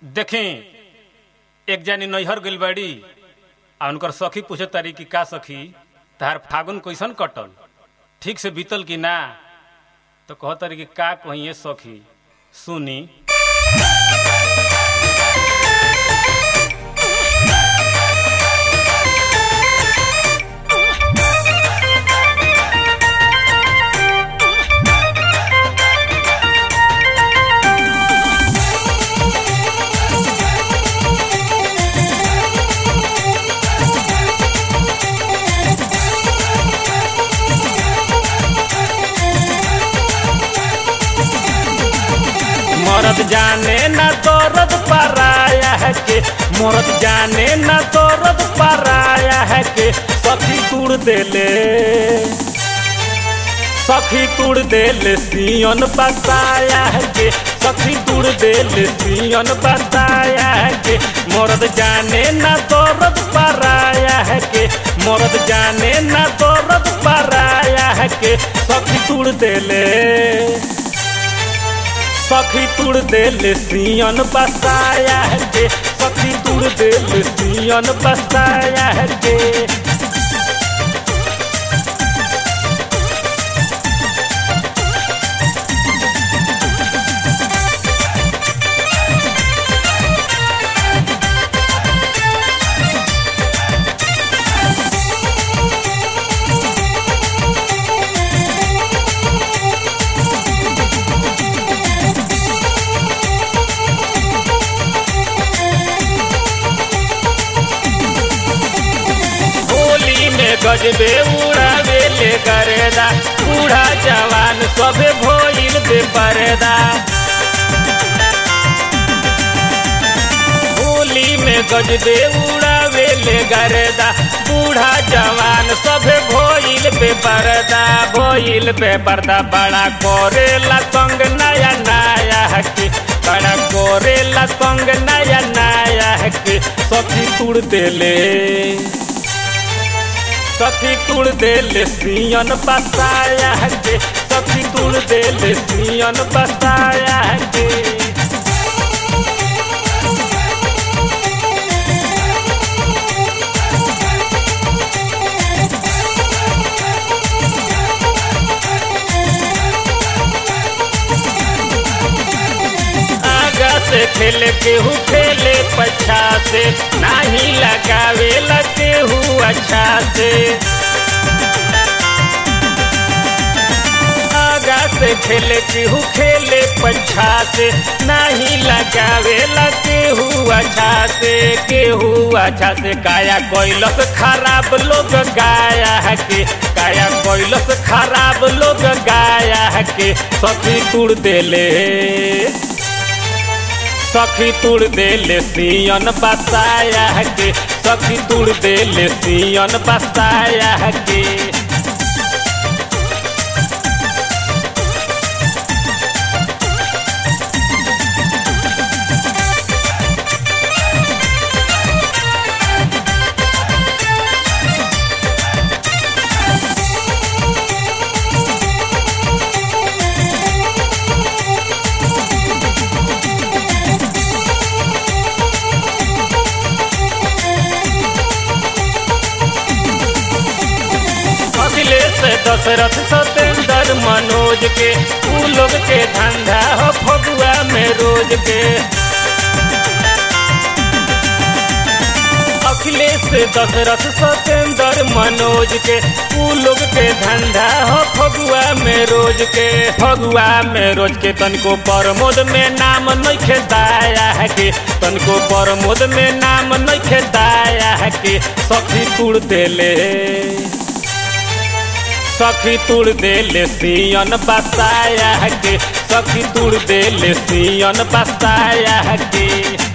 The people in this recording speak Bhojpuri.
देखें एक जानी नैहर गइल बाड़ी आ उनकर सखी पूछे तारी कि का सखी तहार फागुन कैसन कटल ठीक से बीतल कि ना तो कह तारी कि का कहिए सखी सुनी मरद जाने न दौरद पराया है के मरद जाने न दौरद पराया है के सखी तुड़ देले सखी तुड़ देले सियन बताया है के सखी तुड़ देले सियन बताया है के मरद जाने न दौरद पराया है के मरद जाने न दौरद पराया है के सखी तुड़ देले सखी तुड़ देले सियन बसाया है के सखी तुड़ देले सियन बसाया है के होली में गजबे उड़ावे ले करेदा बूढ़ा जवान सबे भोइल बे परदा होली में गजबे उड़ावे ले गरेदा बूढ़ा जवान सबे भोइल बे परदा भोइल बे पर्दा बड़ा कोरेला तंग नया नया हकी बड़ा कोरेला तंग नया नया हकी सखी तुड़ देले सखी तुड़ देले सियन बसाया है के सखी तुड़ देले सियन बसाया है के आगा से खेले केहू खेले पछा से नाही लगावे केहू अच्छा से आगा से खेले केहू खेले पछा से नाही लगावे केहू अच्छा से केहू अच्छा से काया कोइलस खराब लोग गाया है के काया कोइलस खराब लोग गाया है के सखी तुड़ देले सखी तुड़ देले सियन बसाया है के सखी तुड़ देले सियन बसाया है के अखिलेश दशरथ सत्येंद्र मनोज के उ लोग के धंधा हो फगुआ में रोज के अखिलेश दशरथ सत्येंद्र मनोज के उ लोग के धंधा हो फगुआ में रोज के फगुआ में रोज के तनको प्रमोद में नाम नहीं दाया है के तनको प्रमोद में नाम नहीं दाया है के सखी तुड़ देले सखी तुड़ देले सियन बसाया है के सखी तुड़ देले सियन बसाया है के